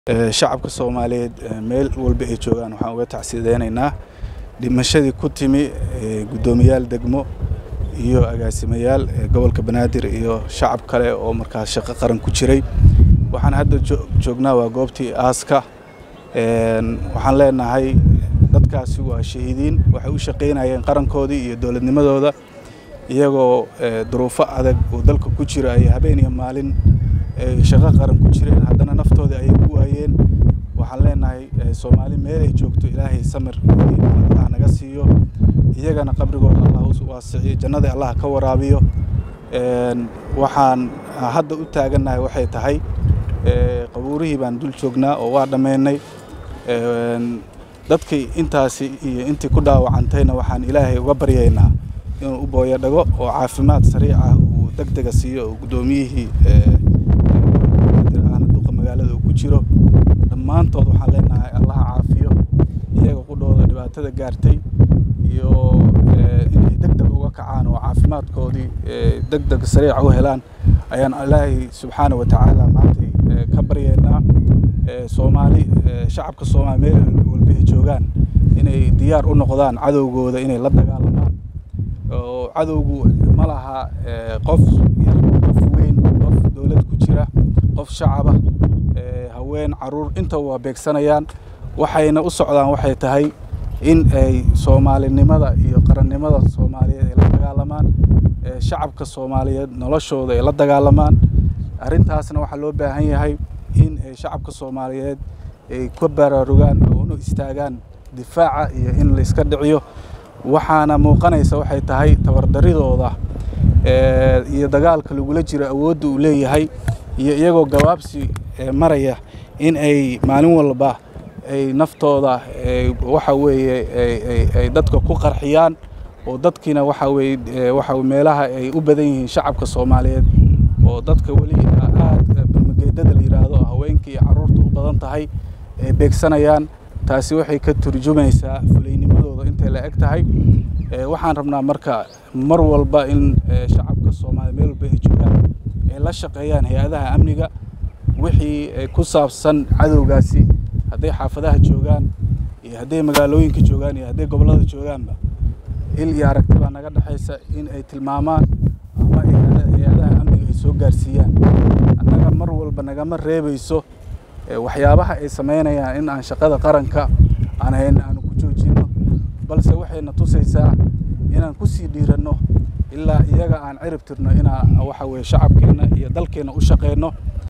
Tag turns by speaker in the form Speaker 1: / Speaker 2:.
Speaker 1: shacabka soomaaliyeed meel walba ay joogaan waxaan uga tacsideynaynaa dhimashadii ku timi guddoomiyaal degmo iyo agaasimayaal gobolka banaadir iyo shacab kale oo markaas shaqo qaran ku jiray waxaan hadda joognaa waa goobtii aaska waxaan leenahay dadkaasi waa shahiidiin waxay u shaqaynayeen qarankoodii iyo dowladnimadooda iyagoo duruufo adag oo dalka ku jira ay habeen iyo maalin shaqo qaran ku jireen haddana naftoodii ayay ku waayeen waxaan leenahay soomaali meel ay joogto ilaahay samir allah naga siiyo iyagana qabrigooda allah u waasiciyo jannada allah ka waraabiyo waxaan hadda u taagannahay waxay tahay qabuurihii baan dul joognaa oo waa dhammaynay dadkii intaasi iyo intii ku dhaawacantayna waxaan ilaahay uga baryaynaa inuu u booyo dhago oo caafimaad sariic ah uu deg dega siiyo oo guddoomiyihii aana duqa magaalada uu ku jiro dhammaantood waxaan leenahay allaha caafiyo iyaga qudhooda dhibaatada gaartay iyo inay deg deg uga kacaan oo caafimaadkoodii deg deg sariica u helaan ayaan ilaahay subxaana wa tacaala maantay ka baryaynaa soomaali shacabka soomaali meel walba ay joogaan inay diyaar u noqdaan cadowgooda inay la dagaalamaan oo cadowgu ma laha qof yar qof weyn qof dowlad ku jira qof shacaba haween caruur intaba waa beegsanayaan waxayna u socdaan waxay tahay in ay soomaalinimada iyo qarannimada soomaaliyeed ay la dagaalamaan shacabka soomaaliyeed noloshooda ay la dagaalamaan arrintaasna waxaa loo baahan yahay in shacabka soomaaliyeed ay ka baraarugaan oo una istaagaan difaaca iyo in la iska dhiciyo waxaana muuqanaysa waxay tahay tabardaridooda iyo dagaalka lagula jiro awoodda uu leeyahay iyo iyagoo gabaabsi maraya in ay maalin walba ay naftooda waxa weeye ay dadka ku qarxiyaan oo dadkiina waxa weye waxa meelaha ay u badan yihiin shacabka soomaaliyeed oo dadka weli aad barmageedada la yidhaahdo haweenka iyo carruurta u badan tahay ay beegsanayaan taasi waxay ka turjumaysaa fulaynimadooda intay la eg tahay waxaan rabnaa marka mar walba in shacabka soomaaliya meel walba ay joogaan ay la shaqeeyaan hay-adaha amniga wixii ku saabsan cadowgaasi hadday xaafadaha joogaan iyo hadday magaalooyinka joogaan iyo hadday gobollada joogaanba il iyo aragti baa naga dhexaysa in ay tilmaamaan ama hay-adaha amniga ay soo gaarsiiyaan annaga mar walba nagama reebayso waxyaabaha ay samaynayaan in aan shaqada qaranka aan hayna aanu ku joojinno balse waxayna tusaysaa inaan ku sii dhiiranno ilaa iyaga aan cirib tirno inaan waxa weye shacabkeenna iyo dalkeenna u shaqeyno